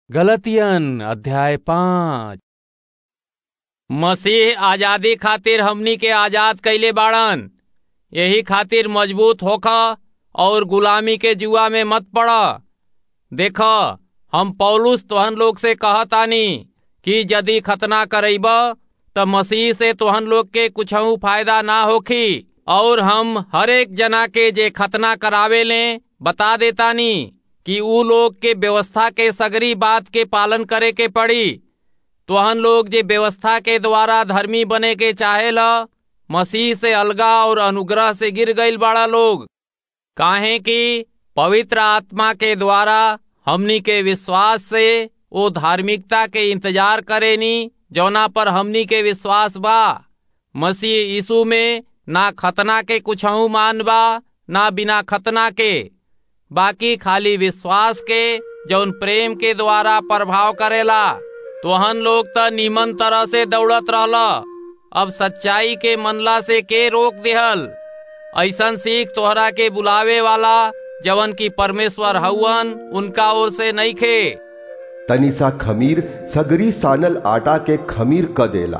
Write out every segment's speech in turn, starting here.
गलतियन अध्याय पाँच मसीह आजादी खातिर हमनी के आजाद कइले बाड़न यही खातिर मजबूत होख और गुलामी के जुआ में मत पड़ देख हम पौलुस तोहन लोग से कहतानी कि यदि खतना करैब त मसीह से तोहन लोग के कुछऊ फायदा ना होखी और हम हरेक जना के जे खतना करावे ले बता देतानी कि ऊ लोग के व्यवस्था के सगरी बात के पालन करे के पड़ी तोहन लोग जे व्यवस्था के द्वारा धर्मी बने के चाहेला मसीह से अलगा और अनुग्रह से गिर गईल बाड़ा लोग काहे कि पवित्र आत्मा के द्वारा हमनी के विश्वास से वो धार्मिकता के इंतजार करेनी जौना पर हमनी के विश्वास बा मसीह यीशु में ना खतना के कुछऊ मान बा ना बिना खतना के बाकी खाली विश्वास के जौन प्रेम के द्वारा प्रभाव करेला तोहन लोग त नीमन तरह से दौड़त रहला अब सच्चाई के मनला से के रोक दिहल ऐसन सीख तोहरा के बुलावे वाला जवन की परमेश्वर हउवन उनका ओर से नहीं खे तनिसा खमीर सगरी सानल आटा के खमीर क देला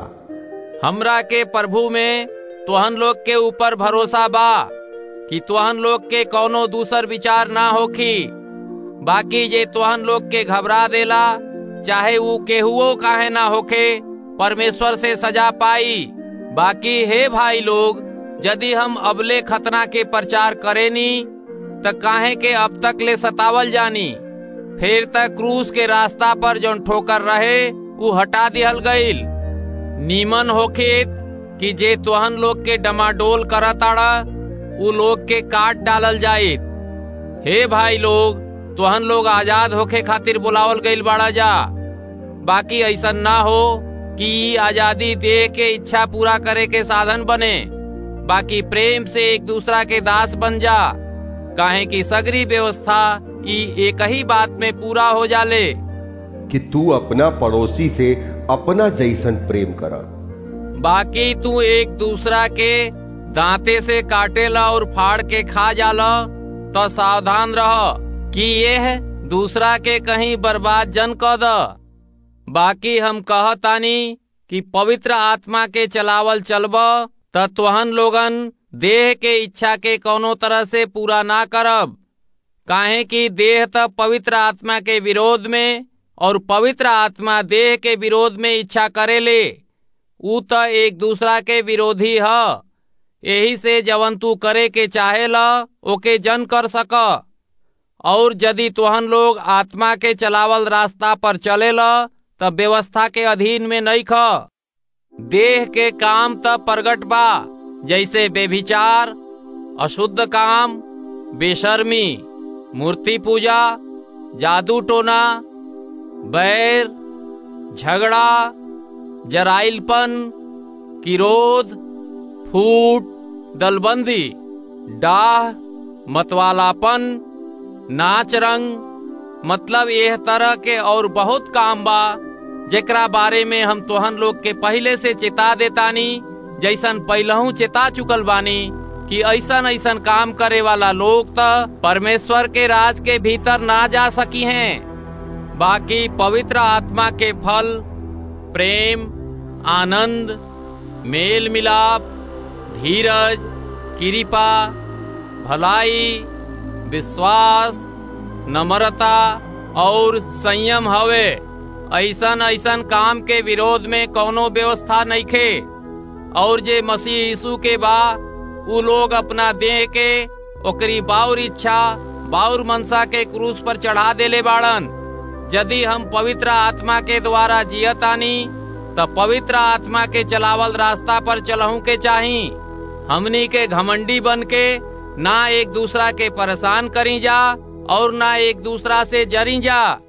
हमरा के प्रभु में तोहन लोग के ऊपर भरोसा बा कि तोहन लोग के कौनो दूसर विचार ना होखी बाकी जे तोहन लोग के घबरा देला चाहे वो केहुओ काहे ना होखे परमेश्वर से सजा पाई बाकी हे भाई लोग यदि हम अबले खतना के प्रचार करेनी त काहे के अब तक ले सतावल जानी फिर तक क्रूस के रास्ता पर जौन ठोकर रहे वो हटा दिहल गईल नीमन होखित कि जे तोहन लोग के डमाडोल करताड़ा उ लोग के काट डालल जाइत हे भाई लोग तोहन लोग आजाद होखे खातिर बुलावल गईल बाड़ा जा बाकी ऐसन ना हो कि ई आजादी दे के इच्छा पूरा करे के साधन बने बाकी प्रेम से एक दूसरा के दास बन जा काहे कि सगरी व्यवस्था ई एक ही बात में पूरा हो जाले कि तू अपना पड़ोसी से अपना जैसन प्रेम कर बाकी तू एक दूसरा के दांते से काटेला और फाड़ के खा जाला तो सावधान रह कि यह दूसरा के कहीं बर्बाद जन क द बाकी हम कहतानी कि पवित्र आत्मा के चलावल चलब त तोहन लोगन देह के इच्छा के कोनो तरह से पूरा ना करब काहे कि देह त पवित्र आत्मा के विरोध में और पवित्र आत्मा देह के विरोध में इच्छा करेले ऊ त एक दूसरा के विरोधी ह यही से जवन तू करे के चाहेला ओके जन कर सक और यदि तुहन लोग आत्मा के चलावल रास्ता पर चलेला तब व्यवस्था के अधीन में नहीं ख देह के काम त प्रगट बा जैसे बेभिचार अशुद्ध काम बेशर्मी मूर्ति पूजा जादू टोना बैर झगड़ा जराइलपन किरोध फूट दलबंदी डाह मतवालापन नाच रंग मतलब यह तरह के और बहुत काम बा जेकरा बारे में हम तोहन लोग के पहले से चेता देतानी जैसन पहलहू चेता चुकल बानी कि ऐसन ऐसन काम करे वाला लोग त परमेश्वर के राज के भीतर ना जा सकी हैं बाकी पवित्र आत्मा के फल प्रेम आनंद मेल मिलाप धीरज कृपा भलाई विश्वास नम्रता और संयम हवे ऐसन ऐसन काम के विरोध में कोनो व्यवस्था नहीं खे और जे मसीह यीशु के बा उ लोग अपना देह के ओकरी बाउर इच्छा बाउर मनसा के क्रूस पर चढ़ा देले बाड़न यदि हम पवित्र आत्मा के द्वारा जियतानी त पवित्र आत्मा के चलावल रास्ता पर चलहू के चाही हमनी के घमंडी बन के ना एक दूसरा के परेशान करी जा और ना एक दूसरा से जरी जा